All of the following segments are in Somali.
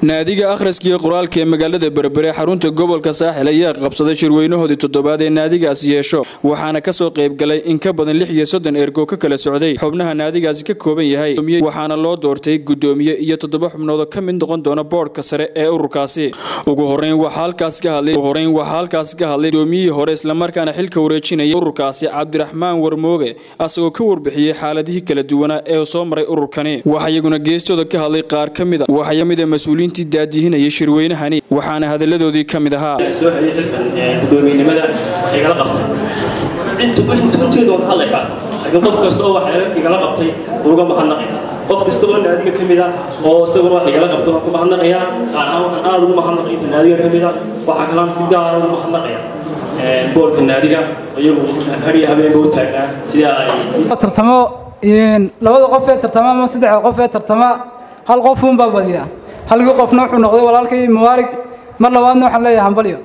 naadiga akhriskiiyo qoraalka ee magaalada berbere xarunta gobolka saaxil ayaa qabsaday shirweynahoodii toddobaad ee naadigaas yeesho waxaana kasoo qaybgalay in ka badan lix iyo soddon ergo ka kala socday xubnaha naadigaasi ka kooban yahay waxaana loo doortay gudoomiye iyo toddoba xubnoodoo ka mid noqon doona boodhka sare ee ururkaasi ugu horeyn waxaa halkaas ka hadlay gudoomiyihii hore islamarkaana xilka wareejinaya ururkaasi cabdiraxmaan warmooge asagoo ka warbixiyey xaaladihii kala duwanaa ee soo maray ururkani waxaa iyaguna geestooda ka hadlay qaar ka mida waxaa kamida mas-uuliyiintii daadihinayay shirweynahani waxaana hadalladoodii ka mid ahaa soo hayay xilkan gudoomiyenimada igala qabtay runteedu waan hadlay qaato laakiin qof kasta oo wax igala qabtay uga mahadnaqaysa qof kasta oo naadiga ka mid ah oo isaguna wax igala qabtay waan ku mahadnaqayaa qaar ahaan waxaan aada ugu mahadnaqay inta naadiga ka mid ah waxaa kalaan si gaara ugu mahadnaqaya boolka naadiga iyagu hariya habeenba u taagnaa sidaa ay tartamo labada qof ee tartama ama saddexda qof ee tartama hal qof uunbaa badiya halkii qofna wuxuu noqday walaalkay muwaarig mar labaadna waxaan leeyahay hambalyo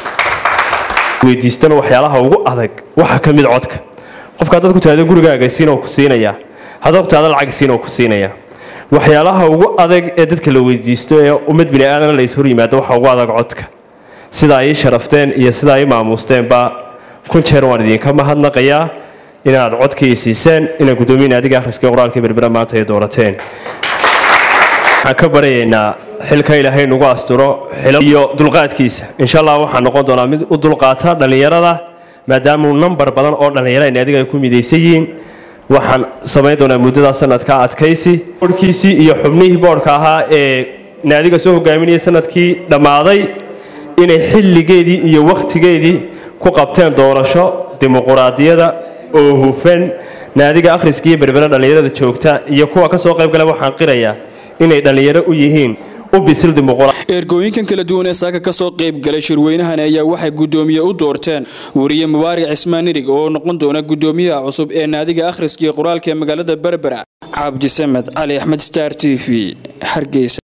weydiistana waxyaalaha ugu adag waxaa ka mid codka qofka haddaad ku tahdo gurigaaga siin oo ku siinayaa haddaad ku tahdo lacag siin oo ku siinayaa waxyaalaha ugu adag ee dadka la weydiisto ee ummad bini aadana la ishor yimaado waxa ugu adag codka sidaa ii sharafteen iyo sidaa ii maamuusteenba kun jeer waan idinka mahadnaqayaa inaad codkii siiseen inaad guddoomiye naadiga akhriska qoraalka berbera maanta ay doorateen waxaan ka baryaynaa xilka ilaahay nagu asturo iyo dulqaadkiisa insha allah waxaa noqon doonaa mid u dulqaata dhallinyarada maadaamau nambar badan oo dhallinyaro ay naadiga ay ku midaysan yihiin waxaan samayn doonaa muddada sanadka adkaysi boodhkiisii iyo xubnihii boodhka ahaa ee naadiga soo hogaaminaya sanadkii dhammaaday inay xilligeedii iyo wakhtigeedii ku qabteen doorasho dimuquraadiyada oo hufan naadiga akhriska iyo berbera dhallinyarada joogta iyo kuwa ka soo qaybgala waxaan qirayaa inay dhallinyaro u yihiin u bisil ergooyinkan kala duwan ee saaka ka soo qayb galay shirweynahani ayaa waxay guddoomiye u doorteen wariye mubaarik cismaan nirig oo noqon doona guddoomiyaha cusub ee naadiga akhriska iyo qoraalka ee magaalada berbera cabdisamed cali axmed star t v hargeysa